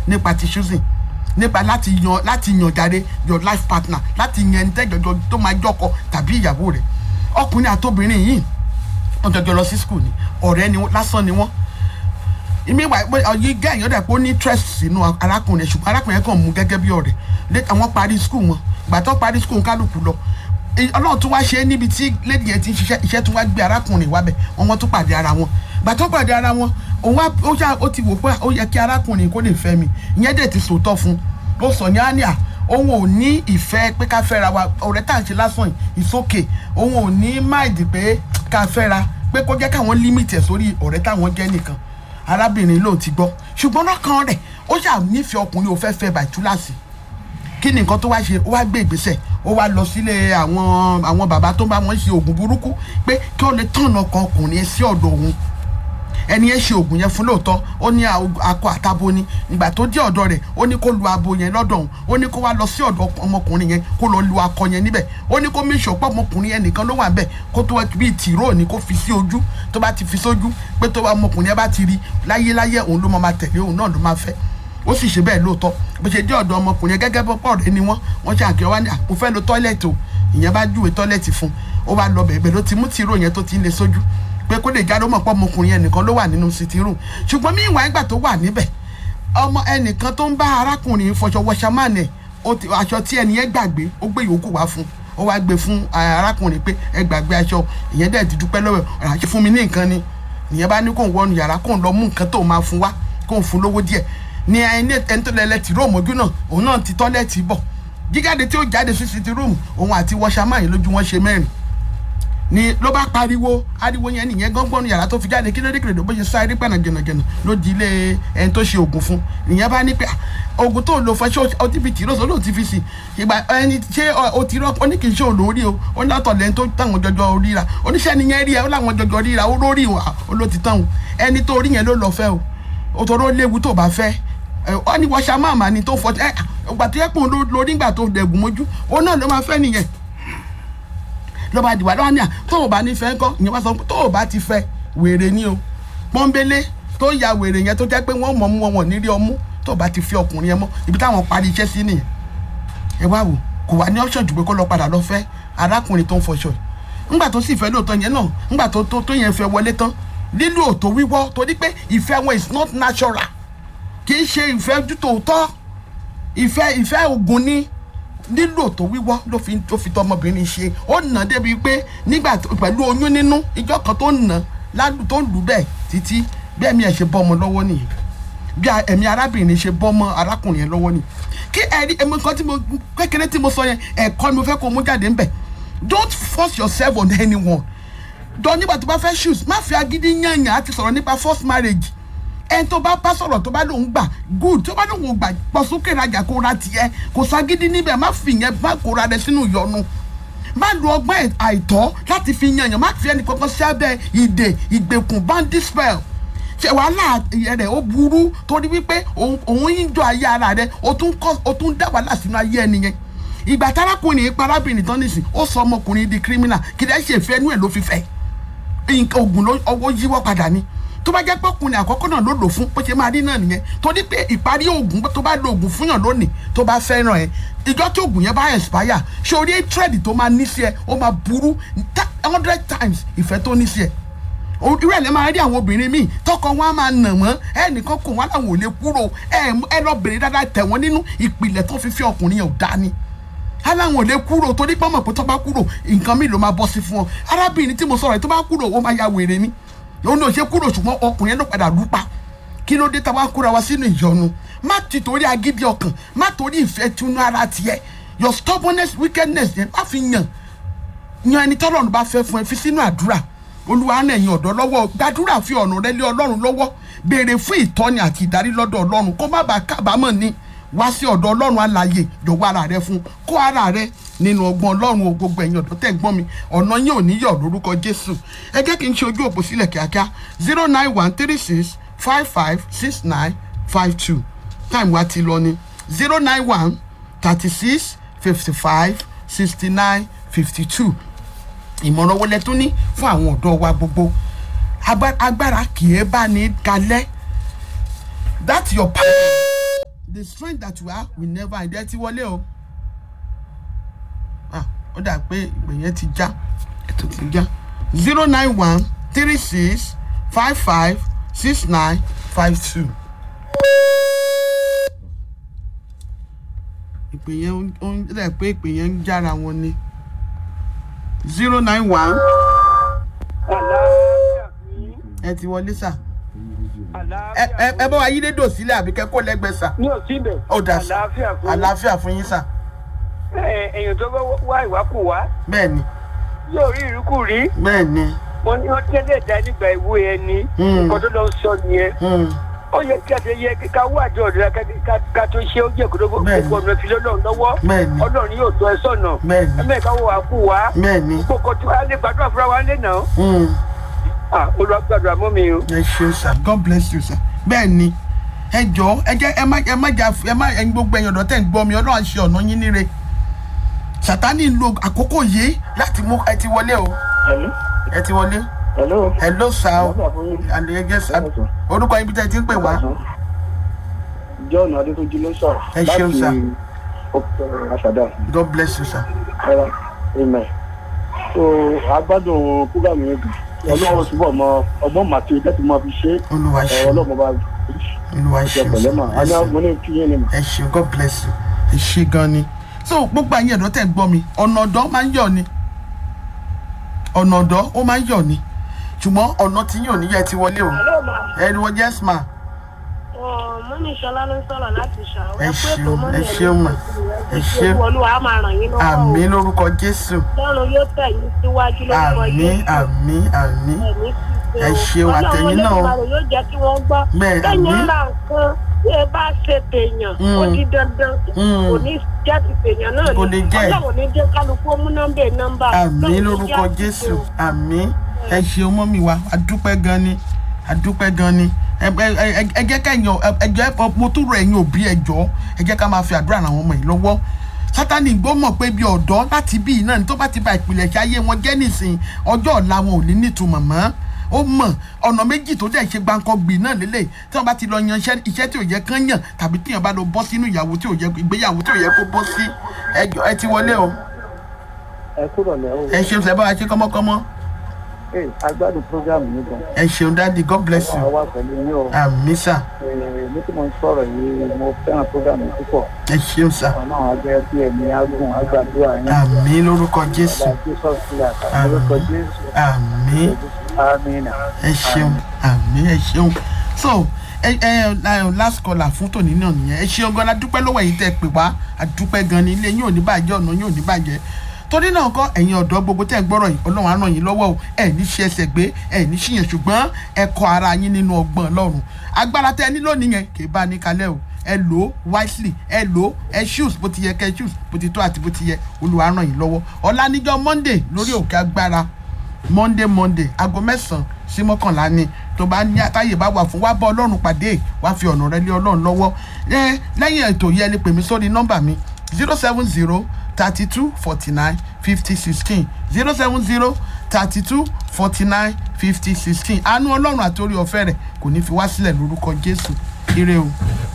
nípa ti choosing nípa láti yan láti yan jáde your life partner láti yan ẹni tẹ́jọ́jọ́ tó máa jọkọ tàbí ìyàwó rẹ̀ ọkùnrin àtobìnrin yìí wọ́n jọjọ lọ sí school ni ọ̀rẹ́ ni wọ́n lásán ni wọ́n ìmíwà ọyí gẹ́yìn ọ̀dà pé ó ní interest sínú arákùnrin ṣùgbọ́n arákùnrin kàn mú gẹ́gẹ́ bí ọ̀rẹ́ lẹ́tà wọ́n parí school wọn ìgbà tó parí school kálukú lọ ọlọ́run tún wá ṣe é níbi tí lady yẹn ti ń ṣiṣẹ́ iṣẹ́ tún wá gbé arákùnrin wá bẹ̀ wọ́n wọ́n tún pàdé ara wọn ìgbà tó pàdé ara wọn òun wá ó ṣá ó ti wò pé ó yẹ kí arákùnrin kó lè fẹ́ mi ìyẹn dẹ̀ ti sòótọ́ fún un ó sọ ní àníà òun ò ní ìfẹ́ pé ká fẹ́ra wa ọ̀rẹ́ tá à ń ṣe lásán ìsókè òun ò ní máìdì pé ká fẹ́ra pé kó jẹ́ káwọn límìtì ẹ̀ sórí ọ̀rẹ́ táwọn jẹ́ nìkan arábìnrin lòun ti gbọ́ ṣùgbọ́n lọ́kàn rẹ̀ ó ṣà nífẹ̀ẹ́ ọkùnrin ò fẹ́ fẹ́ bàtúláàsì kí ni nǹkan tó wá ṣe ó wá gbé ìgbésẹ̀ ó wá lọ sílé àwọn àwọn bàbá tó bá wọn ṣe oògùn burúkú pé kí ó lè tọ̀nà kan ọkùnrin sí ọ̀dọ̀ òun ẹni yẹn ṣe oògùn yẹn fún lóòótọ́ ó ní akọ àtabo ni ìgbà tó dé ọ̀dọ̀ rẹ̀ ó ní kó lu abo yẹn lọ́dọ̀ òun ó ní kó wá lọ sí ọ̀dọ̀ ọmọkùnrin yẹn kó lọ lu akọ yẹn níbẹ̀ ó ní kó mí ṣọpọ̀ ọmọkùnrin yẹn nìkan ló wà bẹ́ẹ̀ kó tó bíi tìró ni kó fi sí ojú tó bá ti fi sójú pé tó bá ọmọkùnrin yẹn bá ti rí láyéláyé òun ló máa tẹ̀lé òun náà ló máa fẹ́ ó sì ṣe bẹ́ẹ̀ lóòótọ́ bó ṣe dé ọ̀dọ̀ ọmọkùnrin yẹn gẹ́gẹ́ bọ́ rẹ ni wọ́n wọ́n ṣe àkíyàn wá ní àpò fẹ́ lo tọ́ílẹ̀tì o ìyẹn bá júwe tọ́ílẹ̀tì fún ó wá lọ bẹ̀ẹ̀ bẹ́ẹ̀ ló ti mú tìró yẹn tó ti ń le sójú pé kó lè jáde ó mọ̀ pé ọmọkùnrin yẹn nìkan ló wà nínú sitting room ṣùgbọ́n mí ìwà ìgbà tó wà níbẹ̀ ọmọ ẹnìkan tó ń bá arákùnrin fọṣọ wọṣamánẹ aṣọ tí ẹni yẹn gbàgbé ó gbé yòókù wá fún ó wá gbé fún arákùnrin pé ẹ gbàgbé aṣọ ìyẹn dẹ̀ ti dúpẹ́ lọ́wọ́ ẹ̀ àṣẹ fún mi ní nǹkan ni ìyẹn bá ní kóun wọnú yàrá kóun lọ mú nǹkan tó máa fún wá kóun fún lówó díẹ̀ ni ẹni ẹni tó lẹlẹ tì róòmù ojú náà òun náà ti tọ́lẹ̀tì bọ̀ jíjáde tí ó jáde sí sitting room òun àti wọṣamáyé lójú wọn ṣe mẹ́rin ni ló bá pariwo ariwo yẹn nìyẹn gángan yàrá tó fi jáde kí ló dé kìrìdò bó ṣe sáré pẹ̀nà jẹ̀nàjẹ̀nà ló di ilé ẹni tó ṣe oògùn fún nìyẹn bá ní pé oògùn tó lò fún ṣé o ti fi tìró sọ ló ti fi sí ìgbà ẹni ṣé o ti rọ ó ní kì í ṣe olórí o ó ní látọ̀ lẹ́ni tó táwọn jọjọ ríra oníṣẹ́ nìyẹn rí ẹ ó láwọn jọjọ ríra ó lórí ìwà ó ló ti tán o ẹni tó rí yẹn ló lọ fẹ́ o ó tọrọ léwu tó bá fẹ́ ọ ní wọ́ṣà máàmá ni tó fọ́ ẹ ọgbà tó yẹ pé òun lórí ìgbà tó dẹ̀gùn mójú òun náà ló máa fẹ́ nìyẹn ló bá dìwà lọ́wọ́ ní à tó o bá ní fẹ́ kọ́ ìyẹn wá sọ pé tó o bá ti fẹ́ wèrè ni o pọ́nbélé tó ya wèrè yẹn tó jẹ́ pé wọ́n mọ̀ mú wọn nírí ọmú tó o bá ti fi ọkùnrin yẹn mọ́ ibi táwọn parí iṣẹ́ sí nìyẹn ẹ wá wò kò wá ní option jù pé kó lọ padà lọ fẹ́ arákùnrin tó ń fọṣọ yìí ńgbà tó sì fẹ́ lóòótọ́ yẹn náà ńgbà tó tó yẹn fẹ́ wọlé tán lílo òtò wíwọ́ torí pé ìfẹ́ wọn is not natural kì í ṣe ìfẹ́ ojú tòótọ́ ìfẹ́ ìfẹ́ ògùn ni nílò tó wíwọ́ ló fi tó fi tọmọbìnrin ṣe ó nà débi pé nígbà pẹ̀lú oyún nínú ìjọ kan tó nà lálù tó lù bẹ́ẹ̀ títí bí ẹ̀mí ẹ̀ ṣe bọ́ ọmọ lọ́wọ́ nìyẹn bí ẹ̀mí arábìnrin ṣe bọ́ ọmọ arákùnrin yẹn lọ́wọ́ nìyẹn kí ẹ̀rí ẹ̀mọ nǹkan tí mo kékeré tí mo sọ yẹn ẹ̀kọ́ ni mo fẹ́ kó mú jáde ńbẹ̀ don't force yourself on anyone dọ̀ nígbà tó bá fẹ́ shoes má fi agídí yànyàn àti sọ̀rọ̀ nípa first marriage ẹni tó bá bá sọ̀rọ̀ tó bá lòun gbà good tó bá lòun gbà pọ̀ sókè rajà kó ra tiẹ̀ kò ságídí níbẹ̀ má fi yẹn má kó ra rẹ sínú ìyọnu má lo ọgbọ́n àìtọ́ láti fi yànyàn má fi ẹnì kankan sí abẹ́ ìdè ìgbèkùn bandit spell ṣe wàhálà rẹ̀ ó burú torí wípé òun ń jọ ayé ara rẹ̀ ó tún dá wàhálà sínú ayé ẹni yẹn ìgbà tárákùnrin parábìnrin tán nìsín ó sọ ọmọkùnrin di criminal kì í dẹ́ ṣe ìfẹ́ inú ẹ̀ ló fi fẹ́ oògùn ọwọ́ yíwọ́ padà ni tó bá jẹ́ pé ọkùnrin àkọ́kọ́ náà ló lò fún bó ṣe máa rí náà nìyẹn torí pé ìparí oògùn tó bá lo oògùn fún yàn lónìí tó bá fẹ́ràn ẹ ìjọ tí oògùn yẹn bá expire ṣé orí trade tó máa ní sí ẹ ó máa burú hundred times ìfẹ́ tó ní sí ẹ irú ẹ̀ lẹ́ máa rí àwọn obìnrin míì tọkọ wọn á máa nà wọ́n ẹnìkan kò wọ́n làwọn ò lè kúrò ẹ lọ bèrè dáadáa tẹ̀ wọ́n nínú ìpìlẹ̀ tó fi fi ọkùnrin yẹn ò dání aláwọn ò lè kúrò torí pọ́nmọ̀ pé tó bá kúrò nǹkan mi ló máa bọ́ sí fún ọ arábìnrin tí mo sọ̀rọ̀ tó bá kúrò ó máa ya wèrè ni òun náà ṣe kúrò ṣùgbọ́n ọkùnrin yẹn ló padà lùpa kí ló dé tá a wá kúra wa sínú ìyọnu má ti torí agídí ọkàn má torí ìfẹ́ túnú ara tiẹ̀ your stubbornness wickedness yẹn má fi yàn yan ẹni tọ́lọ́run bá fẹ́ fún ẹ fi sínú àdúrà olúwa náà ẹ̀yin ọ̀dọ́ lọ́wọ́ gbàdúrà fi ọ̀nà rẹ lé ọlọ́run lọ́wọ́ béèrè fún ìtọ́ni àti ìdarí lọ́dọ̀ ọlọ́run kó má bàa kábàámọ̀ ni wá sí ọ̀dọ̀ ọlọ́run alààyè jọ̀wọ́ ara rẹ fún kó ara rẹ nínú ọgbọ́n ọlọ́run o gbogbo ẹ̀yin ọ̀dọ́ tẹ̀ gbọ́n mi ọ̀nà yín ò ní yọ̀ lórúkọ jésù ẹ jẹ́ kí n ṣe ojú òpó sílẹ̀ kíákíá zero nine one three six five five six nine five two time wa ti lọ ni zero nine one thirty six fifty five sixty nine fifty two ìmọ̀ràn wọlé tún ní fún àwọn ọ̀dọ́ wa gbogbo agbára kì í bá ní kalẹ́ that's your power the strength that you have will never end ẹ ti wọlé o ah ó dà pé ìpè yẹn ti já ètò ti já zero nine one three six five five six nine five two. ìpè yẹn ó ń dẹ̀ pé ìpè yẹn ń jára wọn ni zero nine one àlàáfíà fún yín. ẹ ti wọlé sà ẹ àlàáfíà ẹ ẹ bá wa yí rédíò sílẹ̀ àbí kẹ́ kó lẹ́gbẹ̀ẹ́ sà ní òsínbẹ̀. ó dà sà àlàáfíà fún yín. àlàáfíà fún yín sà Ẹ- èèyàn tó bá wá ìwákù wá bẹ́ẹ̀ ni yóò rí ìrúkù rí bẹ́ẹ̀ ni wọn ní wọn tẹ́lẹ̀ dá nígbà ìwé ẹni Mm. nǹkan tó lọ sọ nìyẹn hmm, ó yẹ kí a ti yẹ ká wá àjọ ọ̀dọ́ ká tó ṣe ó jẹ́ kó tó Bẹ́ẹ̀ni. gbogbo ọ̀nà fi lọ́lọ́run lọ́wọ́ bẹ́ẹ̀ ni ọlọ́run yóò tọ́ ẹ sọ̀nà bẹ́ẹ̀ ni ẹ̀mẹ́ka wo wá kú wá bẹ́ẹ̀ ni gbogbo tí wàá lè gbàdúrà fúnra wa lé náà hmm, Ah, Olúwa gbàdúrà mọ́ mi o. ẹ ṣeun sà god bless you sà bẹ́ẹ̀ ni ẹ jọ ẹ jẹ́ ẹ má ẹ má jà ẹ má ẹyin gbogbo ẹ̀yàn ọ̀dọ́ tẹ̀ ń gbọ́ mi ọlọ́run ṣe ọ̀nà yín níre sàtánì ń lo àkókò yìí láti mú ẹ ti wọlé o Hello. ẹ ti wọlé Hello. ẹ ló sà o Àlàáfíà fún yín. àlẹyẹgẹ sà orúkọ ibi tẹ́ ti ń pè wá John Adétúnjí ló sọ̀rọ̀. Ẹ ṣeun, sir. Láti Ọ̀pọ̀ Àṣàdá. god bless you sà Ẹ̀rọ. Amen. So agbádùn púgàmù yẹn gan. Ọlọ́run túbọ̀ mọ ọgbọ́n màtí tẹ́tí máa fi ṣe. olúwa Ẹ̀rọ ṣeun ọlọ́run bá olúwa ṣe ṣeun pẹ̀lẹ́ mà. sà ẹ Àní ṣeun. mo ní kí yín ni mà. ẹ ṣeun god bless you ẹ ṣe gan ni so gbogbo àyìn ẹ̀dọ́ tẹ̀ ń gbọ́ mi ọ̀nà ọ̀dọ́ máa ń yọ̀ ni ọ̀nà ọ̀dọ́ ó máa ń yọ̀ ni ṣùgbọ́n ọ̀nà tí yóò níyẹ ti wọlé o Hello ma. ẹ ní wọ́n yes ma Ọ̀, Mọ́mí Ṣọlá ló ń sọ̀rọ̀ láti ṣàwọ́. Ẹ pé ṣeun, ètò mọ́mí ẹ ẹ̀ ṣeun mà. ló Ẹ ń ṣeun. ṣe Olúwa á máa ràn yín lọ́wọ́ o. àmì lórúkọ jésù Lọ́run yóò tẹ̀ yín síwájú lórúkọ àmì àmì àmì Ẹ̀mí ti ṣe Ẹ o. ṣeun, àtẹ̀yìn náà o. Ọlọ́run Olódùmarè yóò jẹ́ kí wọ́n gbọ́. Bẹ́ẹ̀, Kẹ́yìn àmín. ra nǹkan tí ẹ bá ṣe tèèyàn. Mm. Ó di dandan. Mm. Kò ní jẹ́ ti tèèyàn náà Kò lè jẹ́. Ọlọ́run ní jẹ́ kálukú ó mú nọ́mbà nọ́mbà. àmì Ọlọ́run ní lórúkọ jẹ́ ti jésù ṣe o. àmì ẹ ṣeun mọ́mì wa adúpẹ́ gan ni adúpẹ́ gan ni ẹ ẹ- ẹ- ẹ jẹ́ kẹ́yìn ẹ jẹ́ mo tún rọ ẹ̀yin òbí ẹ jọ ẹ jẹ́ ká máa fi àdúrà ràn àwọn ọmọ yìí lọ́wọ́ sátani gbọ́ mọ̀ pé bí ọ̀dọ́ láti bí náà ní tó bá ti ba ìpìlẹ̀ ṣe ayé wọn jẹ́ nìsín ọjọ́ ọ̀la wọn ò ní nítumọ̀ mọ́ ó mọ̀ ọ̀nà méjì tó dẹ̀ ṣe gbáǹkọ́ gbì náà lélẹ̀ tí wọ́n bá ti lọ yan iṣẹ́ iṣẹ́ tí ò yẹ kán yàn tàbí tí yàn bá lọ bọ́ sínú ìyàwó tí ò yẹ ìgbéyàwó tí ò yẹ kó bọ́ sí ẹ jọ ẹ ti wọlé o Ẹ kúrò lẹ́ o. ẹ ṣeun sẹ́ bá wa ṣe kọ́mọ́kọ́mọ́ Ee agbádùn púgàmù yẹn gan. ẹ ṣeun dáàdi god bless you Àwa pẹ̀lú yín o. àmì sà Ee, Ní tí mo ń sọ̀rọ̀ yìí, mo fẹ́ràn púgàmù yìí púpọ̀. ẹ ṣeun sà Àwọn náà jẹ́ bí ẹ̀mí agùn agbàdúrà yín. àmì lórúkọ jésù Àgbà Jesus sílẹ̀ àtàwọn orúkọ Jésù. àmì Amina. ẹ ṣeun àmì ẹ ṣeun so ẹ ẹ ẹ last caller fún tòní náà nìyẹn ẹ ṣeun gan la dúpẹ́ lọ́wọ́ yìí tẹ́ ẹ pè wá àdúpẹ́ gan ni ilé yín ò ní bàjẹ́ ọ̀nà yín ò ní bàjẹ́ torí náà kọ́ ẹ̀yin ọ̀dọ́ gbogbo tẹ́ ẹ gbọ́rọ̀ yìí ọlọ́run á ràn yín lọ́wọ́ o ẹ ní ṣe ẹsẹ̀ gbé ẹ ní ṣìyàn ṣùgbọ́n ẹ kọ ara yín nínú ọgbọ́n ọlọ́run agbára tẹ́ ẹ ní lónìí yẹn kì í bá a ní kalẹ̀ o ẹ lò ó wisely ẹ lò ó ẹ shoes bó ti yẹ kẹ shoes bó ti tó àti bó ti yẹ olúwa ràn yín lọ́wọ́ ọ̀la níjọ́ monday lórí òkè agbára monday monday aago mẹ́sàn-án sí mọ́kànlá ni tó bá ní àtàyè bá wà fún wá bá ọlọ́run pàdé wá fi ọ̀nà rẹ lé ọlọ́run lọ́wọ́ ẹ lẹ́yìn ètò yẹn lè pè mí sórí nọ́mbà mi zero seven zero thirty two forty nine fifty sixteen zero seven zero thirty two forty nine fifty sixteen àánú ọlọ́run àti orí ọ̀fẹ́ rẹ̀ kò ní fi wá sílẹ̀ lórúkọ jésù ire o.